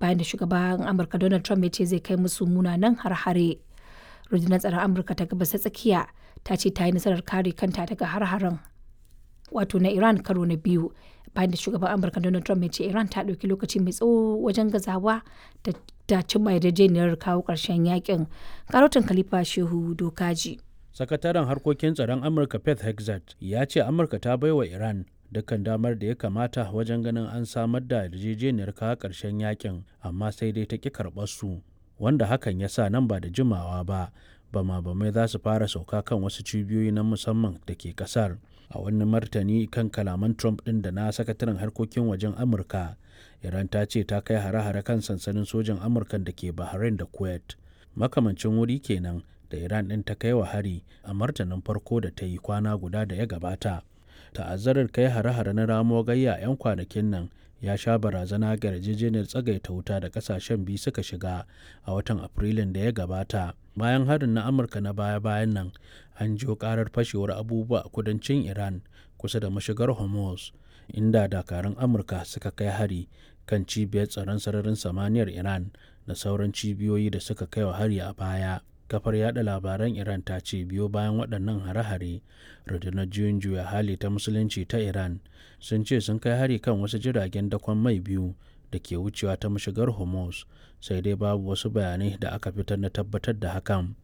bayan da shugaban amurka donald trump ya ce zai kai musu munanan har-hare rundunar tsaron amurka ta gabas ta tsakiya ta ce ta yi nasarar kare kanta daga har-haren wato na iran karo na biyu bayan da shugaban amurka donald trump ya ce iran ta ɗauki lokaci mai tsawo wajen gazawa da ta cimma yarjejeniyar kawo ƙarshen yakin karotin khalifa shehu dokaji sakataren harkokin tsaron amurka pet hexat ya ce amurka ta baiwa iran dukkan damar da ya kamata wajen ganin an samar da yarjejeniyar kawo ƙarshen yakin amma sai dai ta ƙi karɓar su wanda hakan ya sa nan ba da jimawa ba bama bamai za su fara sauka kan wasu cibiyoyi na musamman da ke kasar a wani martani kan kalaman trump ɗin da na sakataren harkokin wajen amurka iran ta ce ta kai hare-hare kan sansanin sojan amurka da ke bahrain da kuwait makamancin wuri kenan da iran ɗin ta kai wa hari a martanin farko da ta yi kwana guda da ya gabata ta'azzarar kai hare-hare na ramo gayya 'yan kwanakin nan ya sha barazana ga yarjejeniyar tsagaita wuta da kasashen biyu suka shiga a watan afrilun da ya gabata bayan harin na amurka na baya-bayan nan an jiyo karar fashewar abubuwa a kudancin iran kusa da mashigar hormuz inda dakarun amurka suka kai hari kan cibiyar tsaron sararin samaniyar iran da sauran cibiyoyi da suka kai wa hari a baya kafar yada labaran iran ta ce biyo bayan waɗannan hare-hare rundunar juyin juya hali ta musulunci ta iran sun ce sun kai hari kan wasu jiragen dakon mai biyu da ke wucewa ta mashigar hormuz sai dai babu wasu bayanai da aka fitar na tabbatar da hakan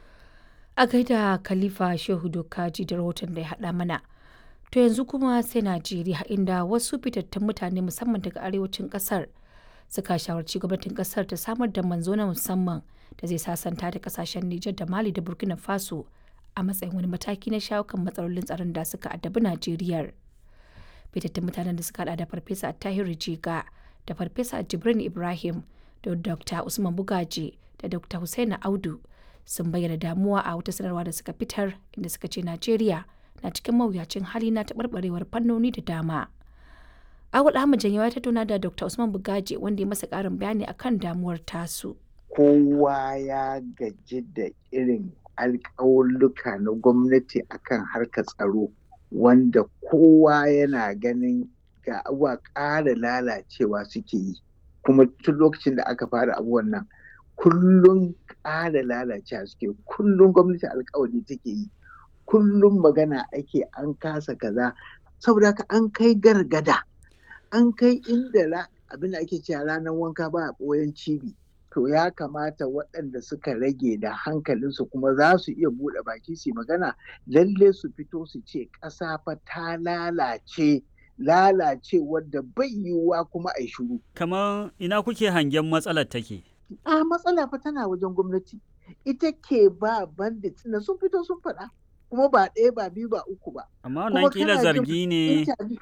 a gaida khalifa shehu dokaji da rahoton da ya haɗa mana to yanzu kuma sai najeriya inda wasu fitattun mutane musamman daga arewacin ƙasar suka shawarci gwamnatin ƙasar ta samar da manzo na musamman da zai sasanta da kasashen Nijar da Mali da Burkina Faso a matsayin wani mataki na shawo kan matsalolin tsaron da suka addabi Najeriya. Fitattun mutanen da suka hada da Farfesa Tahiru Jiga da Farfesa Jibrin Ibrahim da Dr. Usman Bugaji da Dr. Hussaina Audu sun bayyana damuwa a wata sanarwa da suka fitar inda suka ce Najeriya na cikin mawuyacin hali na taɓarɓarewar fannoni da dama. Awul Ahmad Janyawa ya tattauna da Dr. Usman Bugaji wanda ya masa ƙarin bayani akan damuwar tasu. kowa ya gaji da irin alƙawulluka na gwamnati akan harkar tsaro wanda kowa yana ganin ga abuwa ƙara lalacewa suke yi kuma tun lokacin da aka fara abubuwan nan kullum ƙara lalacewa suke kullum gwamnati alƙawari take yi kullum magana ake an kasa kaza saboda haka an kai gargada an kai inda abin da ake cewa ranar wanka ba a ɓoyen cibi to ya kamata waɗanda suka rage da hankalinsu kuma za su iya buɗe baki su magana lalle su fito su ce ƙasa fa ta lalace lalace wadda bai yiwuwa kuma a shuru. Kamar ina kuke hangen matsalar take? A matsala fa tana wajen gwamnati. Ita ke ba bandit na sun fito sun faɗa. Kuma ba ɗaya ba biyu ba uku ba. Amma wannan kila zargi ne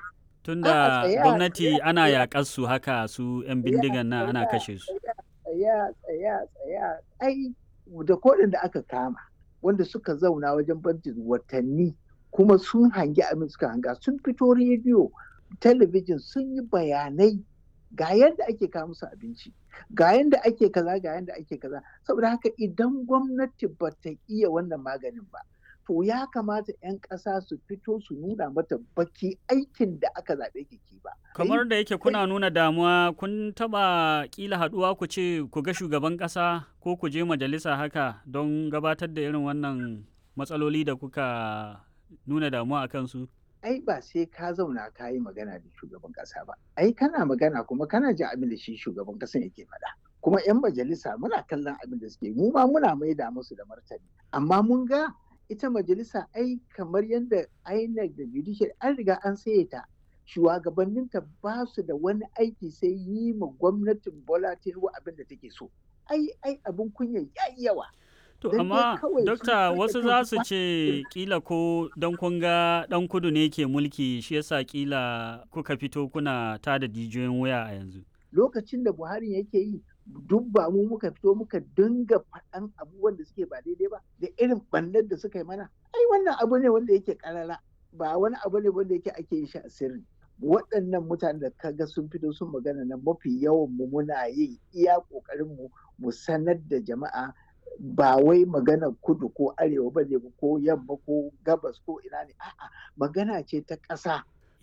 tunda gwamnati ana yaƙar su haka su 'yan bindigan nan ana kashe su. tsaya tsaya tsaya ai da kodin da aka kama wanda suka zauna wajen bantin watanni kuma sun hangi abin suka hanga sun fito rediyo talabijin sun yi bayanai ga yadda ake kawo musu abinci ga yadda ake kaza ga yadda ake kaza saboda haka idan gwamnati ba ta iya wannan maganin ba to ya kamata 'yan ƙasa su fito su nuna mata baki aikin da aka zaɓe ki ba. Kamar da yake kuna nuna damuwa kun taɓa ƙila haɗuwa ku ce ku ga shugaban ƙasa ko ku je majalisa haka don gabatar da irin wannan matsaloli da kuka nuna damuwa a kansu? Ai ba sai ka zauna ka yi magana da shugaban ƙasa ba. Ai kana magana kuma kana jin abin da shi shugaban ƙasan yake faɗa. Kuma 'yan majalisa muna kallon abin da suke mu ma muna maida musu da martani. Amma mun ga ita majalisa ai kamar yadda INEC da judicial an riga an saye ta shugabanninta ba su da wani aiki sai yi ma gwamnatin Bola Tinubu abin da take so ai ai abin kunya yayi yawa To amma dokta wasu za su ce kila ko don kun ga dan kudu ne ke mulki shi yasa kila kuka fito kuna tada jijiyoyin wuya a yanzu. Lokacin da Buhari yake yi duk ba mu muka fito muka dinga faɗan abubuwan da suke ba daidai ba da irin ɓannar da suka yi mana ai wannan abu ne wanda yake karara ba wani abu ne wanda yake ake yin shi a sirri waɗannan mutanen da kaga sun fito sun magana na mafi yawan mu muna yin iya ƙoƙarin mu mu sanar da jama'a ba wai magana kudu ko arewa ba ne ko yamma ko gabas ko ina ne a'a magana ce ta ƙasa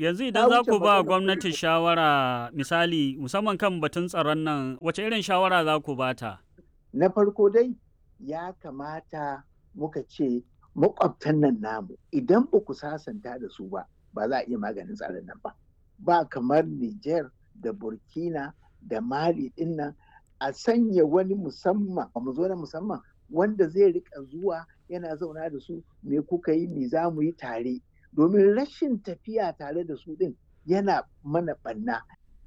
yanzu idan za ku ba gwamnati shawara misali musamman kan batun tsaron nan wace irin shawara za ku bata? Na farko dai ya kamata muka ce makwabtan nan namu idan ba ku sasanta da su ba ba za a iya maganin tsaron nan ba. Ba kamar Niger da Burkina da Mali din nan a sanya wani musamman mu zo na musamman wanda zai rika zuwa yana zauna da su me kuka yi me za mu yi tare domin rashin tafiya tare da su din yana mana ɓanna.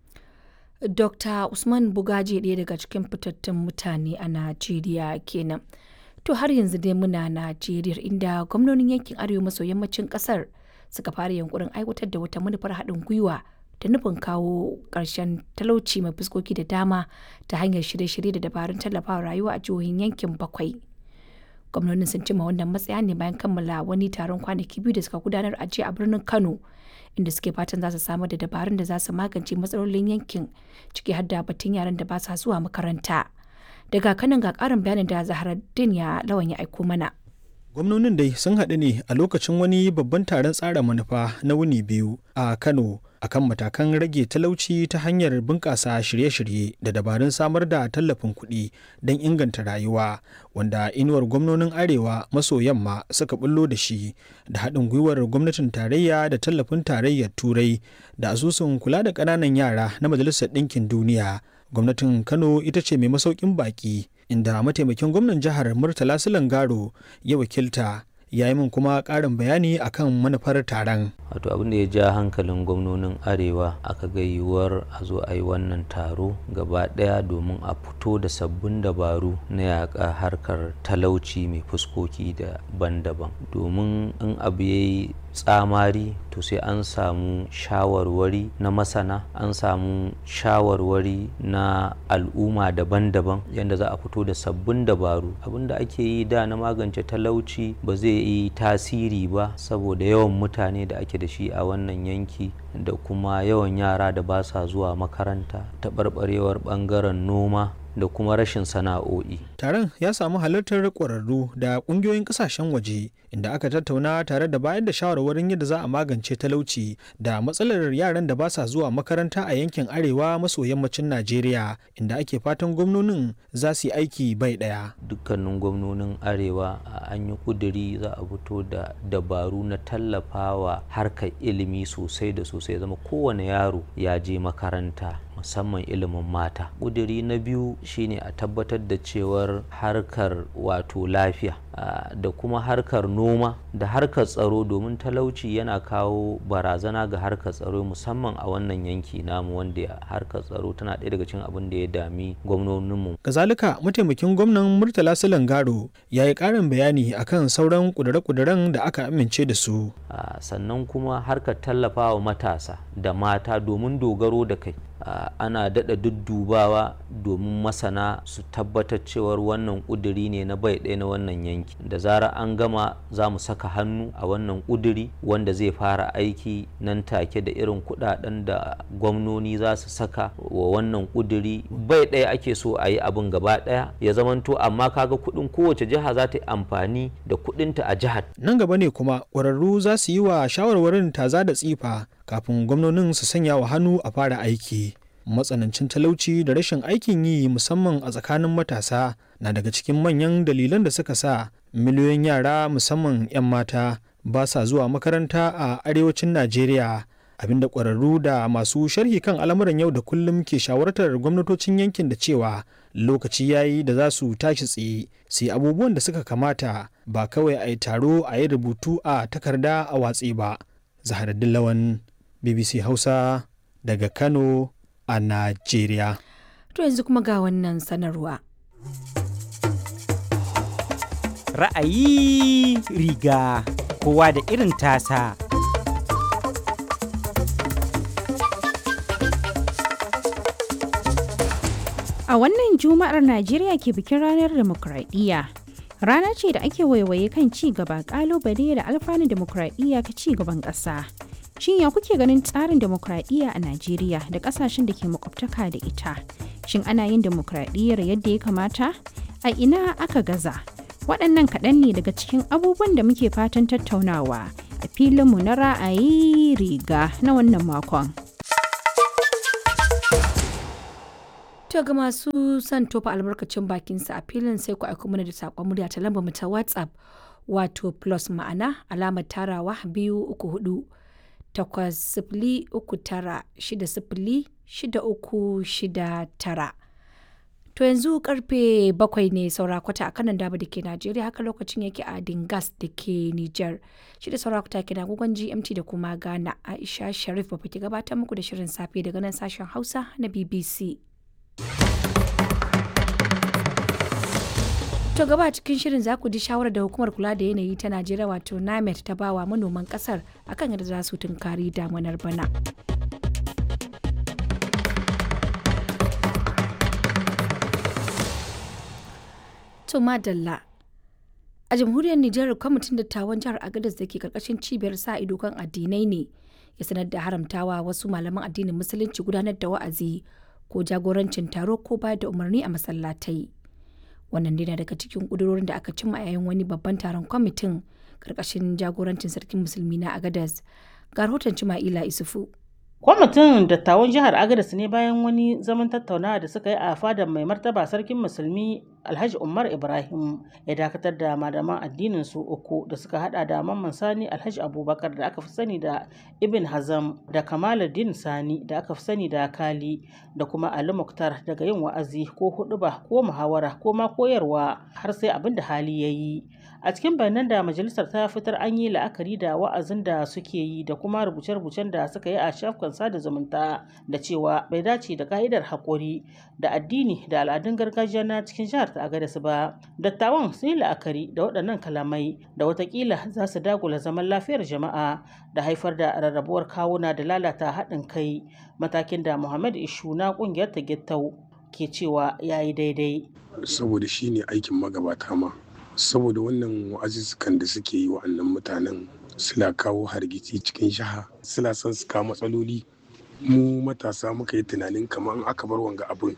Dr. Usman Bugaje ɗaya daga cikin fitattun mutane a Najeriya kenan. To har yanzu dai muna Najeriya inda gwamnonin yankin arewa maso yammacin ƙasar suka fara yankurin aiwatar da wata manufar haɗin gwiwa da nufin kawo ƙarshen talauci mai fuskoki da dama ta hanyar shirye-shirye da dabarun tallafawa rayuwa a jihohin yankin bakwai. gwamnonin sun cimma wannan matsaya ne bayan kammala wani taron kwanaki biyu da suka gudanar a jiya a birnin kano inda suke fatan za su samar da dabarun da za su magance matsalolin yankin ciki har da batun yaran da ba sa zuwa makaranta daga kanan ga karin bayanin da zaharaddin ya lawan ya aiko mana gwamnonin dai sun haɗu ne a lokacin wani babban taron tsara manufa na wuni biyu a kano akan matakan rage talauci ta hanyar bunƙasa shirye-shirye da dabarun samar da tallafin kuɗi don inganta rayuwa wanda inuwar gwamnonin arewa maso yamma suka bullo da shi da haɗin gwiwar gwamnatin tarayya da tallafin tarayyar turai da asusun kula da ƙananan yara na majalisar ɗinkin duniya gwamnatin kano ita ce mai masaukin baƙi inda mataimakin gwamnan jihar murtala silangaro ya wakilta ya yi min kuma ƙarin bayani akan manufar taron. wato abin da ya ja hankalin gwamnonin arewa aka ga yiwuwar a zo a yi wannan taro gaba ɗaya domin a fito da sabbin dabaru na yaƙa harkar talauci mai fuskoki daban-daban domin in abu ya yi tsamari to sai an samu shawarwari na masana an samu shawarwari na al'umma daban-daban yadda za a fito da sabbin dabaru abinda ake yi da na magance talauci ba zai yi tasiri ba saboda yawan mutane da ake da shi a wannan yanki da kuma yawan yara da ba sa zuwa makaranta taɓarɓarewar ɓangaren noma da kuma rashin sana'o'i. Taron ya samu halartar ƙwararru da ƙungiyoyin ƙasashen waje inda aka tattauna tare da bayar da shawarwarin yadda za a magance talauci da matsalar yaran da ba sa zuwa makaranta a yankin arewa maso yammacin Najeriya inda ake fatan gwamnonin za su yi aiki bai ɗaya. Dukkanin gwamnonin arewa an yi ƙuduri za a fito da dabaru na tallafawa harkar ilimi sosai da sosai zama kowane yaro ya je makaranta musamman ilimin mata ƙuduri na biyu shine a tabbatar da cewar harkar wato lafiya da kuma harkar noma da harkar tsaro domin talauci yana kawo barazana ga harkar tsaro musamman a wannan yanki namu wanda harkar tsaro tana ɗaya daga cikin abin da ya dami gwamnoninmu. kazalika mataimakin gwamnan murtala silangaro ya yi ƙarin bayani akan sauran ƙudure-ƙuduren da aka amince da su. sannan kuma harkar tallafawa matasa da mata domin dogaro da kai Uh, ana daɗa duddubawa domin masana su tabbatar cewar wannan ƙuduri ne na bai ɗaya na wannan yanki da zarar an gama za mu saka hannu a wannan ƙuduri wanda zai fara aiki nan take da irin kuɗaɗen da gwamnoni za su saka wa wannan ƙuduri bai ɗaya ake so a yi abin gaba ɗaya ya zamanto amma kaga kuɗin kowace jiha za ta yi amfani da kuɗinta a jihar nan gaba ne kuma ƙwararru za su yi wa shawarwarin taza da tsifa kafin gwamnonin su sanya wa hannu a fara aiki matsanancin talauci da rashin aikin yi musamman a tsakanin matasa na daga cikin manyan dalilan da suka sa miliyoyin yara musamman 'yan mata ba sa zuwa makaranta a arewacin najeriya abinda ƙwararru da masu sharhi kan al'amuran yau da kullum ke shawartar gwamnatocin yankin da cewa lokaci yayi da za su tashi tsaye su yi abubuwan da suka kamata ba kawai a yi taro a yi rubutu a takarda a watsi ba zaharaddin lawan bbc hausa daga kano a najeriya to yanzu kuma ga wannan sanarwa ra'ayi riga kowa da irin tasa A wannan Juma'ar Najeriya ke bikin ranar demokradiyya. Rana ce da ake waiwaye kan ci gaba kalubale da alfanun demokradiyya ka ci gaban ƙasa. Shin ya kuke ganin tsarin demokradiyya a Najeriya da ƙasashen da ke makwabtaka da ita? Shin ana yin demokradiyyar yadda ya kamata? A ina aka gaza? Waɗannan kaɗan ne daga cikin abubuwan da muke fatan tattaunawa a filinmu na ra'ayi riga na wannan makon. To ga masu son tofa albarkacin bakinsa a filin sai ku aiko mana da saƙon murya ta lambar mu ta WhatsApp wato plus ma'ana alamar tarawa biyu uku hudu takwas sifili uku tara shida sifili shida uku shida tara. To yanzu karfe bakwai ne saura kwata a kanan daba da ke Najeriya haka lokacin yake a Dingas da ke Nijar. Shi da saura kwata ke agogon GMT da kuma Ghana Aisha Sharif ba ke gabatar muku da shirin safe daga nan sashen Hausa na BBC. To gaba cikin shirin za ku ji shawarar da hukumar kula da yanayi ta Najeriya wato NAMET ta bawa manoman kasar akan yadda za su tunkari damunar bana. To madalla. A jamhuriyar Nijar kwamitin dattawan jihar Agadez da ke karkashin cibiyar sa ido kan addinai ne ya sanar da haramtawa wasu malaman addinin musulunci gudanar da wa'azi ko jagorancin taro ko bayar da umarni a masallatai. Wannan dai na daga cikin ƙudurorin da aka cimma a yayin wani babban taron kwamitin karkashin jagorancin sarkin musulmi na Agadez. Ga rahoton Cima'ila Isufu. Kwamitin dattawan jihar Agadez ne bayan wani zaman tattaunawa da suka yi a fadar mai martaba sarkin musulmi Alhaji Umar Ibrahim ya dakatar da malaman addinin su uku da suka hada da Mamman Sani Alhaji Abubakar da aka fi sani da Ibn Hazam da Kamaluddin Sani da aka fi sani da Kali da kuma Ali Muktar daga yin wa'azi ko huɗuba ko muhawara ko ma koyarwa har sai abin da hali ya yi. A cikin bayanan da majalisar ta fitar an yi la'akari da wa'azin da suke yi da kuma rubuce-rubucen da suka yi a shafukan sada zumunta da cewa bai dace da ka'idar haƙuri da addini da al'adun gargajiya na cikin jihar ta Agadez ba. Dattawan sun yi la'akari da waɗannan kalamai da watakila za su dagula zaman lafiyar jama'a da haifar da rarrabuwar kawuna da lalata haɗin kai matakin da Muhammad Ishu na ƙungiyar ta Gittau ke cewa ya yi daidai. Saboda shi ne aikin magabata ma. Saboda wannan wa'azuzzukan da suke yi wa'annan mutanen suna kawo hargitsi cikin jiha suna son su kawo matsaloli mu matasa muka yi tunanin kamar aka bar wanga abin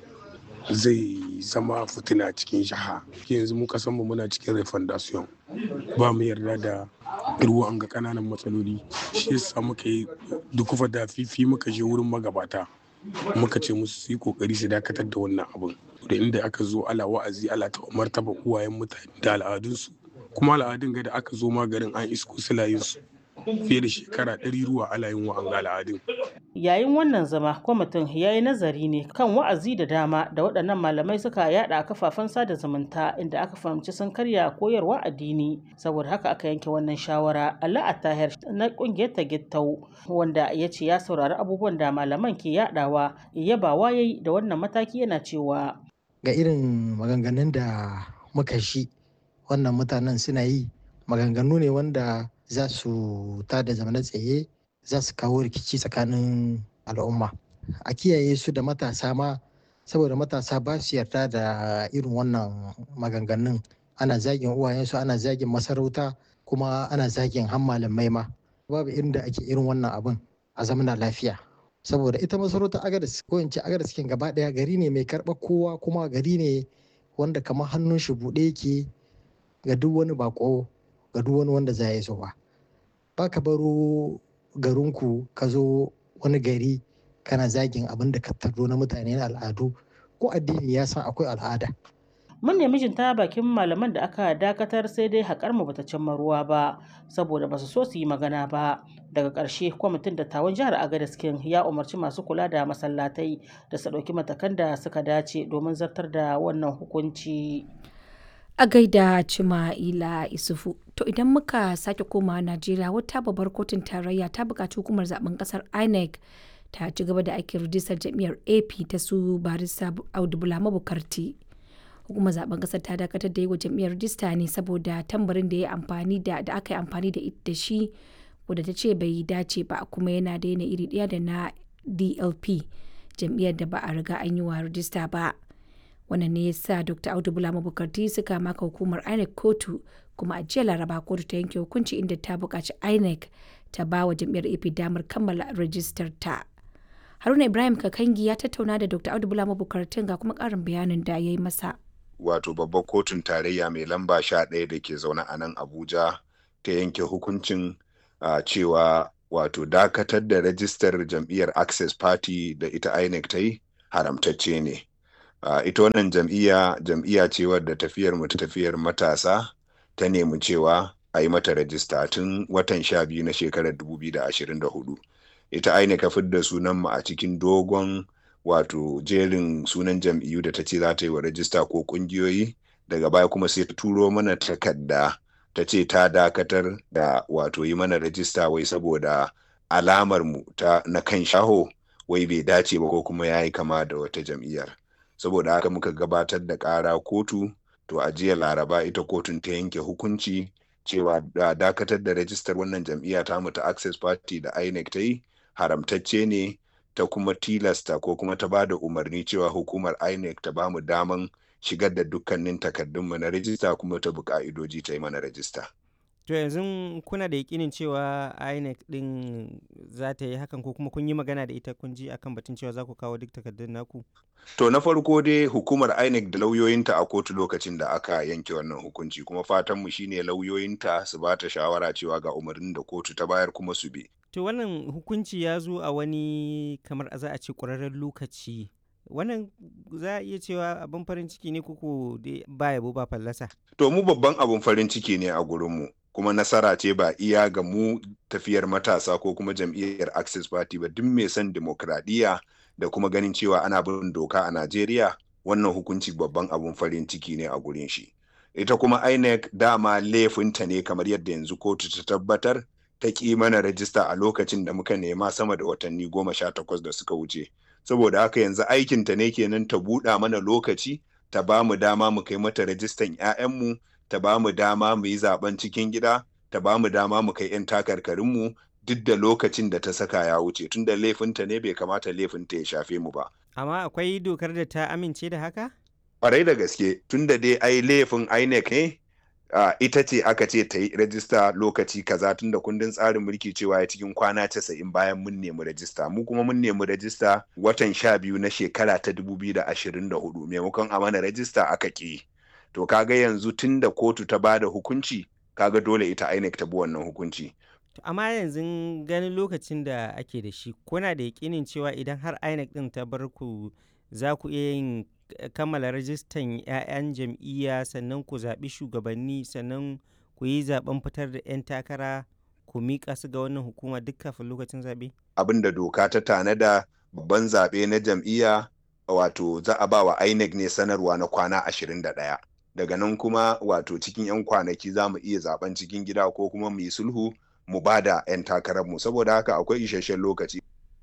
zai zama fitina cikin jiha yanzu mu kasanmu muna cikin refondation ba mu yarda da ruwan ga kananan matsaloli shi yasa muka yi dukufa da fifi muka je wurin magabata muka ce musu su yi kokari su dakatar da wannan abin da inda aka zo ala wa'azi ala ta martaba uwayen mutane da al'adunsu kuma al'adun ga da aka zo maganin an isko su fiye da shekara ɗari ruwa ala yin wa'an al'adun. Yayin wannan zama kwamitin ya yi nazari ne kan wa'azi da dama da waɗannan malamai suka yada a kafafen sada zumunta inda aka fahimci sun karya koyarwa addini saboda haka aka yanke wannan shawara Allah Attahir na ƙungiyar ta Gittau wanda ya ce ya saurari abubuwan da malaman ke yadawa yabawa yayi da wannan mataki yana cewa ga irin maganganun da muka shi wannan mutanen suna yi maganganu ne wanda za su tada zamana tsaye za su kawo rikici tsakanin al'umma a kiyaye su da matasa ma saboda matasa ba su yarda da irin wannan maganganun ana zagin uwayensu ana zagin masarauta kuma ana zagin han malamai ma babu irin da ake irin wannan abin a zamana lafiya saboda ita masarautar agadas ko in ce agadas kin gaba daya gari ne mai karɓar kowa kuma gari ne wanda kamar hannun shi buɗe yake ga duk wani bako ga duk wani wanda za ya zo ba ba ka baro garinku ka zo wani gari kana zagin abin da ka tardo na mutane na al'adu ko addini ya san akwai al'ada mun nemi jin ta bakin malaman da aka dakatar sai dai haƙar mu bata cimma ruwa ba saboda basu so su yi magana ba daga ƙarshe kwamitin dattawan jihar agadiskin ya umarci masu kula da masallatai da su ɗauki matakan da suka dace domin zartar da wannan hukunci a gaida Cima'ila Isufu. To idan muka sake komawa Najeriya wata babbar kotun tarayya ta buƙaci hukumar zaben ƙasar INEC ta ci gaba da aikin rijistar jam'iyyar AP ta su barista Audu Bulama Bukarti. Hukumar zaben ƙasar ta dakatar da yi wa jam'iyyar rijista ne saboda tambarin da ya amfani da da aka yi amfani da da shi wadda ta ce bai dace ba kuma yana da yana iri ɗaya da na DLP jam'iyyar da ba a riga an yi wa rijista ba. wannan ne ya sa dr audu bulama bukarti suka maka hukumar inec kotu kuma a jiya laraba kotu ta yanke hukunci inda ta buƙaci inec ta ba wa jam'iyyar ap damar kammala rajistar ta haruna ibrahim kakangi ya tattauna da dr audu bulama bukartin ga kuma ƙarin bayanin da ya yi masa wato babbar kotun tarayya mai lamba sha ɗaya da ke zaune a nan abuja ta yanke hukuncin uh, cewa wato dakatar da rajistar jam'iyyar access party da ita inec ta yi haramtacce ne uh, ita wannan jam'iyya jam'iyya ce wadda tafiyar mu ta tafiyar matasa ta nemi cewa a yi mata rajista tun watan sha biyu na shekarar 2024 ita inec ka fidda sunan mu a cikin dogon wato jerin sunan jam'iyyu da ta ce za ta yi wa rajista ko kungiyoyi daga baya kuma sai ta turo mana takarda ta ce ta dakatar da wato yi mana rajista wai saboda alamar mu ta na kan shaho wai bai dace ba ko kuma ya yi kama da wata jam'iyyar saboda haka muka gabatar da ƙara kotu to a jiya laraba ita kotun ta yanke hukunci cewa da dakatar da rajistar wannan jam'iyya ta mu ta access party da inec ta yi haramtacce ne ta kuma tilasta ko kuma ta ba da umarni cewa hukumar inec ta ba mu daman shigar da dukkanin takardunmu na rajista kuma ta bi ka'idoji ta yi mana rajista. To yanzu kuna da yakinin cewa INEC din za ta yi hakan ko kuma kun yi magana da ita kun ji akan batun cewa za ku kawo duk takardun naku? To na farko dai hukumar INEC da lauyoyinta a kotu lokacin da aka yanke wannan hukunci kuma fatanmu shine lauyoyinta su ba ta shawara cewa ga umarnin da kotu ta bayar kuma su bi. To wannan hukunci ya zo a wani kamar a za a ce ƙwararren lokaci wannan za a iya cewa abin farin ciki ne kuku ba yabo ba fallasa. To mu babban abin farin ciki ne a gurinmu kuma nasara ce ba iya ga mu tafiyar matasa ko kuma jam'iyyar Access Party ba duk mai son demokradiyya da kuma ganin cewa ana bin doka a Najeriya wannan hukunci babban abin farin ciki ne a gurin shi. Ita kuma INEC dama laifinta ne kamar yadda yanzu kotu ta tabbatar ta ƙi mana rajista a lokacin da muka nema sama da watanni goma sha takwas da suka wuce. saboda haka yanzu aikinta ne kenan ta buɗa mana lokaci ta ba mu dama mu kai mata rajistan 'ya'yanmu ta ba mu dama mu yi zaben cikin gida ta ba mu dama mu kai 'yan takarkarinmu duk da lokacin da ta saka ya wuce tunda laifinta ne bai kamata laifinta ya shafe mu ba. Amma akwai dokar da ta amince da haka? Ƙwarai da gaske tunda dai ai laifin INEC ne Uh, ita ce aka ce ta yi rajista lokaci kaza tun da kundin tsarin mulki cewa ya cikin kwana casa'in bayan mun nemi rajista mu kuma mun nemi rajista watan sha biyu na shekara ta dubu biyu da ashirin da hudu maimakon a mana rajista aka ƙi to kaga yanzu tun da kotu ta ba da hukunci kaga dole ita INEC ta bi wannan hukunci amma yanzu ganin lokacin da ake da shi kuna da yakinin cewa idan har INEC din ta bar ku za ku iya yin kammala rajistan 'ya'yan jam'iyya sannan ku zaɓi shugabanni sannan ku yi zaɓen fitar da 'yan takara ku miƙa su ga wannan hukuma duk kafin lokacin zaɓe? abin da doka ta tanada babban zaɓe na jam'iyya wato za a ba wa INEC ne sanarwa na kwana 21 daga nan kuma wato cikin 'yan kwanaki za mu iya zaben cikin gida ko kuma mu yi sulhu mu ba da 'yan takararmu saboda haka akwai isasshen lokaci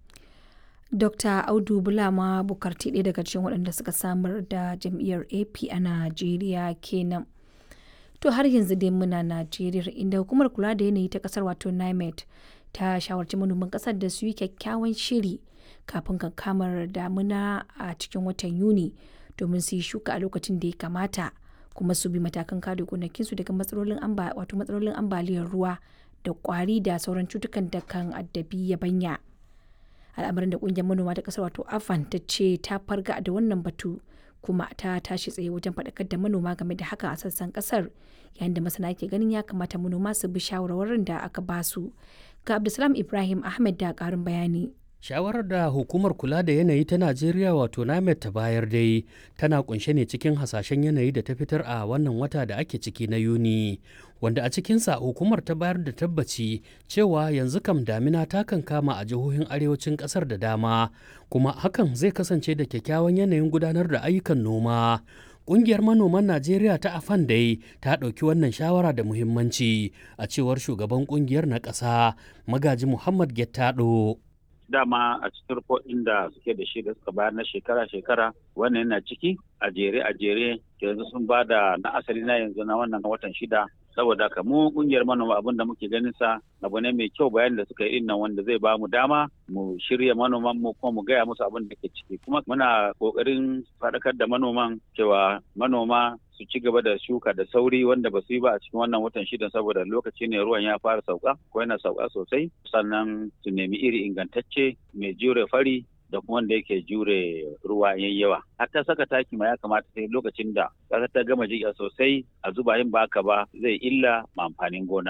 Dr. Audu Bulama Bukarti ɗaya daga cikin waɗanda suka samar da jam'iyyar AP a Najeriya kenan. To har yanzu dai muna Najeriya inda hukumar kula da yanayi ta ƙasar wato NIMET ta shawarci manoman ƙasar da su yi kyakkyawan shiri kafin kankamar damuna a cikin watan Yuni domin su yi shuka a lokacin da ya kamata kuma su bi matakan kare gonakinsu daga matsalolin wato matsalolin ambaliyar ruwa da ƙwari da sauran cutukan da kan addabi yabanya. al'amarin da kungiyar manoma ta kasar wato afan ta ce ta farga da wannan batu kuma ta tashi tsaye wajen faɗakar da manoma game da hakan a sassan kasar yayin da masana ke ganin ya kamata manoma su bi shawarwarin da aka ba su ga abdulsalam ibrahim ahmed da ƙarin bayani shawarar da hukumar kula da yanayi ta najeriya wato namet ta bayar dai tana kunshe ne cikin hasashen yanayi da ta fitar a wannan wata da ake ciki na yuni wanda a cikinsa hukumar ta bayar da tabbaci cewa yanzu kam damina ta kan kama a jihohin arewacin kasar da dama kuma hakan zai kasance da kyakkyawan yanayin gudanar da ayyukan noma Ƙungiyar manoman Najeriya ta Afan dai ta ɗauki wannan shawara da muhimmanci a cewar shugaban ƙungiyar na ƙasa Magaji Muhammad Gettado. dama a cikin ɗin da suke da shi da suka bayar na shekara-shekara wannan yana ciki a jere a jere yanzu sun ba da na asali na yanzu na wannan watan shida saboda haka mu kungiyar manoma abin da muke ganin sa abu ne mai kyau bayan da suka yi nan wanda zai ba mu dama mu shirya manoman mu kuma mu gaya musu abin da ke ciki kuma muna kokarin faɗakar da manoman cewa manoma su ci gaba da shuka da sauri wanda ba su yi ba a cikin wannan watan shidan saboda lokaci ne ruwan ya fara sauka ko yana sauka sosai sannan su nemi iri ingantacce mai jure fari da kuma wanda yake jure ruwa yayi yawa har ta saka taki ma ya kamata sai lokacin da ƙasa ta gama jiƙa sosai a zuba yin baka ba zai illa ma amfanin gona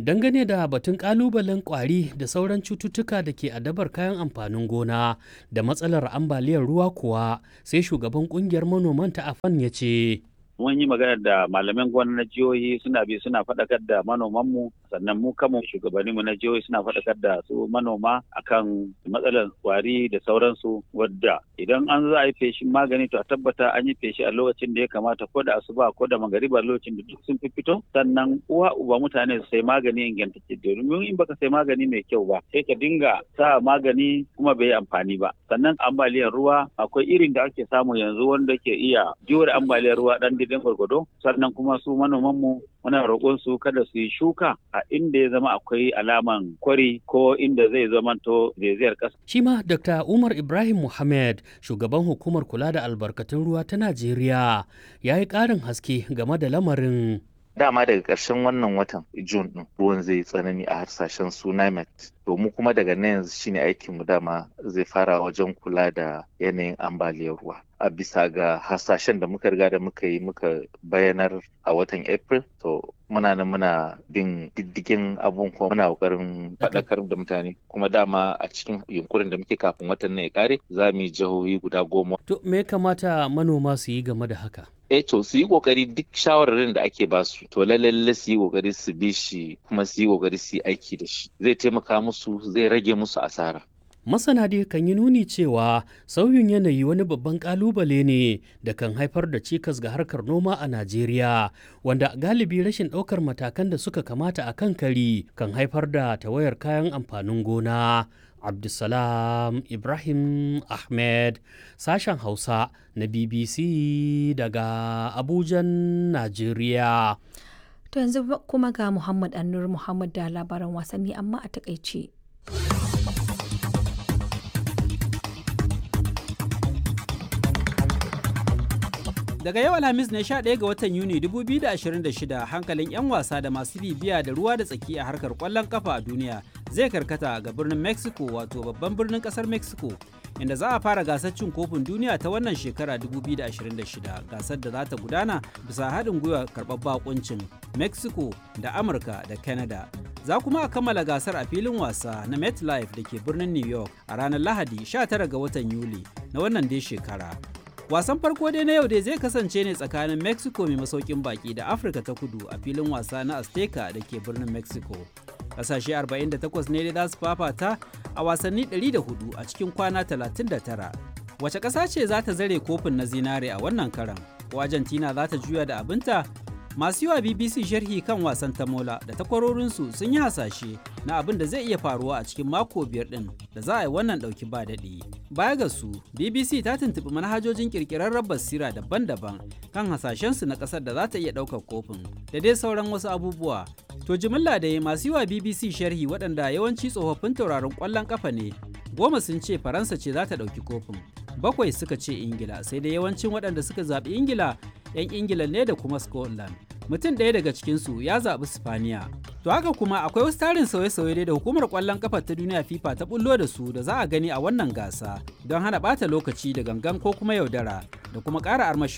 dangane da batun kalubalen kwari da sauran cututtuka da ke adabar kayan amfanin gona da matsalar ambaliyar ruwa kuwa sai shugaban kungiyar manoman ta afan ya ce mun yi magana da malaman gona na jihohi suna bi suna faɗakar da manomanmu sannan mu kanmu shugabanninmu na jihohi suna faɗakar da su manoma akan matsalar kwari da sauransu wadda idan an za a yi feshin magani to a tabbata an yi feshi a lokacin da ya kamata ko da asuba ko da magariba lokacin da duk sun fi fito sannan uwa uba mutane su sai magani ingantacce domin in baka sai magani mai kyau ba sai ka dinga sa magani kuma bai yi amfani ba sannan ambaliyar ruwa akwai irin da ake samu yanzu wanda ke iya jure ambaliyar ruwa dan daidai gwargwado sannan kuma su manomanmu muna roƙon su kada su yi shuka a inda ya zama akwai alaman kwari ko inda zai zamanto zaizayar ƙasa. Shi ma Dr. Umar Ibrahim Muhammad shugaban hukumar kula da albarkatun ruwa ta Najeriya ya yi ƙarin haske game da lamarin. dama daga ƙarshen wannan watan Jun ɗin ruwan zai tsanani a harsashen su NIMET. To mu kuma daga nan yanzu shine aikin mu dama zai fara wajen kula da yanayin ambaliyar ruwa. A bisa ga hasashen da muka riga da muka yi muka bayanar a watan April to muna nan muna bin diddigin abun kuma muna kokarin faɗakar da mutane kuma dama a cikin yunkurin da muke kafin watan nan ya kare za mu yi jihohi guda goma. To me kamata manoma su yi game da haka? eh to su yi kokari duk shawararin da ake basu to lalle su yi kokari su bi shi kuma su yi kokari su yi aiki da shi zai taimaka musu zai rage musu asara Masana dai kan yi nuni cewa sauyin yanayi wani babban kalubale ne da kan haifar da cikas ga harkar noma a Najeriya, wanda galibi rashin ɗaukar matakan da suka kamata a kan kari kan haifar da tawayar kayan amfanin gona. Abdulsalam Ibrahim Ahmed, sashen Hausa na BBC daga Abujan, Najeriya. To yanzu kuma ga Muhammad Annur Muhammad da labaran wasanni amma a takaice. Daga yau Alhamis ne 11 ga watan Yuni 2026 hankalin 'yan wasa da masu bibiya da ruwa da tsaki a harkar kwallon kafa a duniya zai karkata ga birnin Mexico wato babban birnin kasar Mexico inda za a fara gasar cin kofin duniya ta wannan shekara 2026 gasar da za ta gudana bisa haɗin gwiwa karɓar bakuncin Mexico da Amurka da Canada. Za kuma a kammala gasar a filin wasa na MetLife da ke birnin New York a ranar Lahadi 19 ga watan Yuli na wannan dai shekara. wasan farko dai na yau dai zai kasance ne tsakanin mexico mai masaukin baki da afirka ta kudu a filin wasa na azteca da ke birnin mexico kasashe 48 ne dai za su fafata a wasanni 104 a cikin kwana 39 wace ƙasa ce za ta zare kofin na zinare a wannan karan ko argentina za ta juya da abinta masu yiwa bbc sharhi kan wasan tamola da takwarorinsu sun yi hasashe na abin da zai iya faruwa a cikin mako biyar din da za a yi wannan dauki ba daɗi baya ga su bbc ta tuntuɓi manhajojin ƙirƙirarren basira daban-daban kan hasashensu na ƙasar da za ta iya ɗaukar kofin da dai sauran wasu abubuwa to jimilla da masu yiwa bbc sharhi waɗanda yawanci tsofaffin tauraron ƙwallon ƙafa ne goma sun ce faransa ce za ta ɗauki kofin bakwai suka ce ingila sai dai yawancin waɗanda suka zaɓi ingila 'yan ingila ne da kuma scotland mutum ɗaya daga cikinsu ya zaɓi spaniya to haka kuma akwai wasu tarin sauye-sauye da hukumar ƙwallon ƙafa ta duniya fifa ta bullo da su da za a gani a wannan gasa don hana ɓata lokaci da gangan ko kuma yaudara da kuma ƙara armashi